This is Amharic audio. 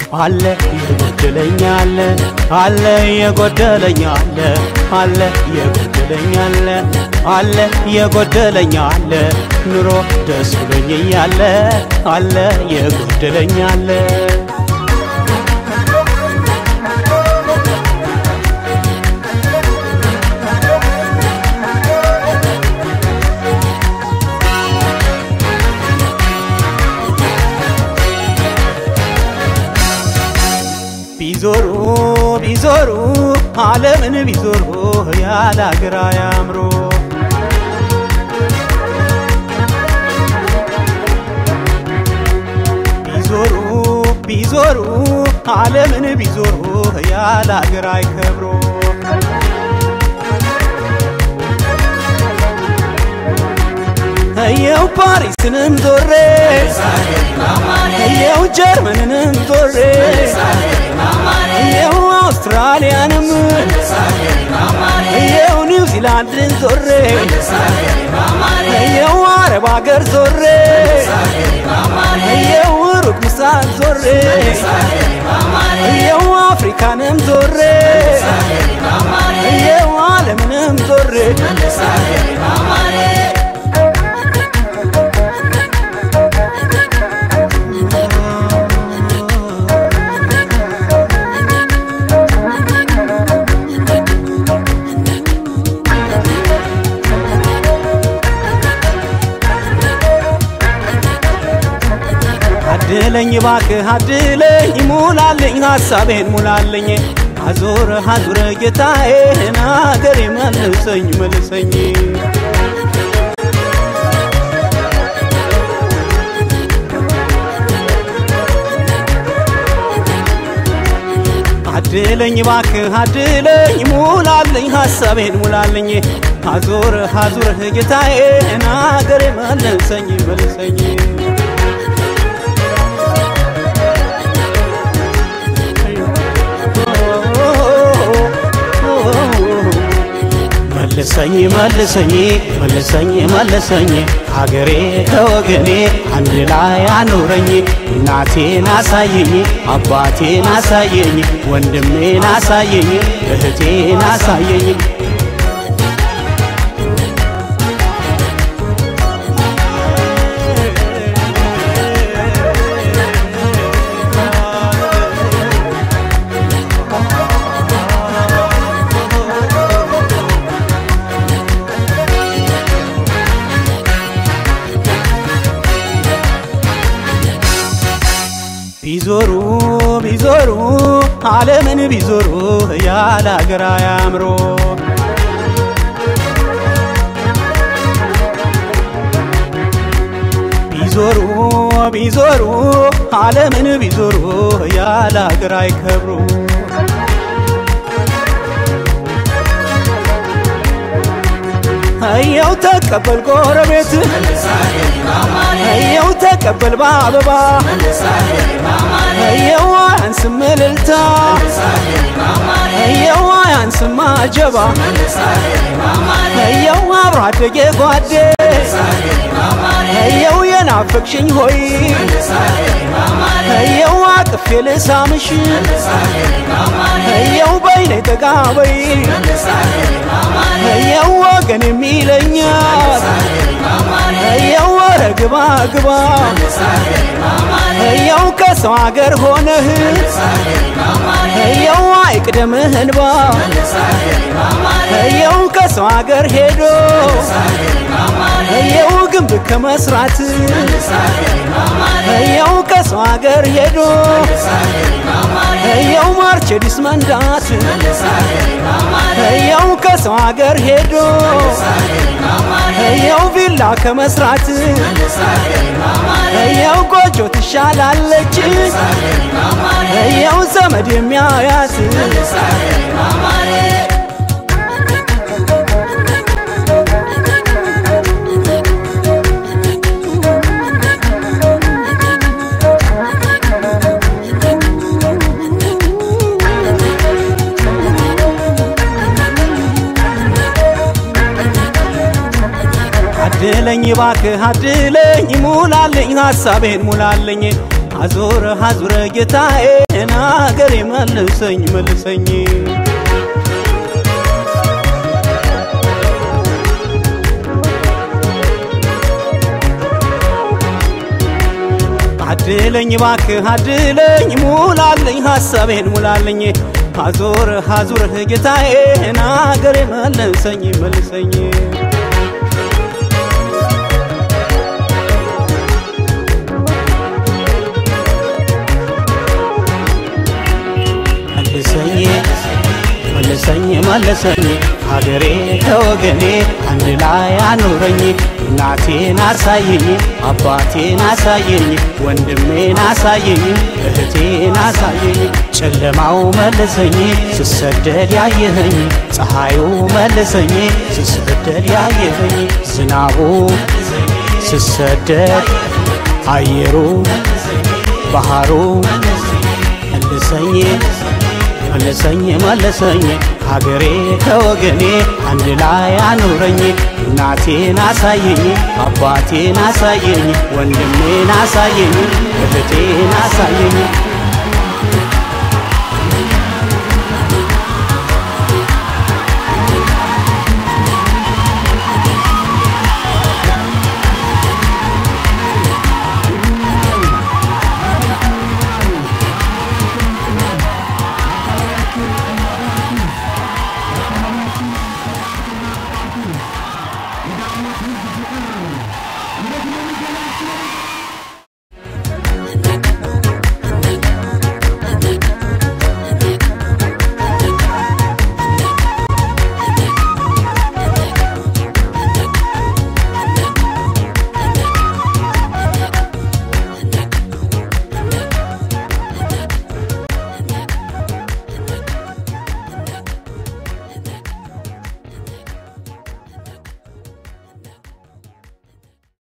አለ የጎደለኝ አለ አለ የጎደለኝ አለ አለ የጎደለኝ አለ አለ የጎደለኝ አለ ኑሮ ደስ ብሎኝ እያለ አለ የጎደለኝ አለ ቢዞሩ ቢዞሩ ዓለምን ቢዞሩ ያለ አገር አያምሮ ቢዞሩ ቢዞሩ ዓለምን ቢዞሩ ያለ አገር አይከብሮ እየው ፓሪስንም ዞሬ እየው ጀርመንንም ዞሬ እየው አውስትራሊያንም እየው ኒውዚላንድን ዞሬ እየው አረብ አገር ዞሬ እየው ሩቅ ምስራቅ ዞሬ እየው አፍሪካንም ዞሬ እየው ዓለምንም ዞሬ አድለኝ ባክህ አድለኝ ሙላልኝ ሐሳቤን ሙላልኝ አዞረ አዙረ ጌታዬን አገሬ መልሰኝ መልሰኝ አድለኝ ባክህ አድለኝ ሙላልኝ ሐሳቤን ሙላልኝ አዞረ አዙረ ጌታዬን አገሬ መልሰኝ መልሰኝ መልሰኝ መልሰኝ መልሰኝ መልሰኝ ሀገሬ ከወገኔ አንድ ላይ አኑረኝ እናቴን አሳየኝ አባቴን አሳየኝ ወንድሜን አሳየኝ እህቴን አሳየኝ ቢዞሩ ቢዞሩ ዓለምን ቢዞሩ ያለ አገር አያምሮ ቢዞሩ ቢዞሩ ዓለምን ቢዞሩ ያለ አገር አይከብሩ እየው ተቀበል ጎረቤት እየው ተቀበል በአበባ እየው አያንስም እልልታ እየው አያንስም አጀባ እየው አብሮ አደጌ ጓዴ እየው የናፈቅሽኝ ሆይ እየው አቅፌ ልሳምሽ እየው በይኔ ጠጋ በይ እየው ወገን የሚለኛል እየው ወረ ግባ ግባ እየው ከሰው አገር ሆነህ እየው አይቅደምህ እንባ እየው ከሰው አገር ሄዶ እየው ግንብ ከመስራት እየው ከሰው አገር ሄዶ እየው ማርቸዲስ መንዳት እየው ከሰው አገር ሄዶ እየው ቪላ ከመስራት እየው ጎጆ ትሻላለች እየው ዘመድ የሚያያት አድለኝ ባክህ አድለኝ ሙላልኝ ሐሳቤን ሙላልኝ አዙረ አዙረ ጌታዬ ናገሬ መልሰኝ መልሰኝ አድለኝ ባክህ አድለኝ ሙላልኝ ሐሳቤን ሙላልኝ አዙር አዙርህ ጌታዬ ናገሬ መልሰኝ መልሰኝ መልሰኝ መልሰኝ መልሰኝ ሀገሬ ከወገኔ አንድ ላይ አኑረኝ እናቴን አሳየኝ አባቴን አሳየኝ ወንድሜን አሳየኝ እህቴን አሳየኝ ጨለማው መልሰኝ ስሰደድ ያየኸኝ ፀሐዩ መልሰኝ ስሰደድ ያየኸኝ ዝናቡ ስሰደድ አየሩ ባህሩ መልሰኝ መልሰኝ መልሰኝ ሀገሬ ከወገኔ አንድ ላይ አኑረኝ እናቴን አሳየኝ አባቴን አሳየኝ ወንድሜን አሳየኝ እህቴን አሳየኝ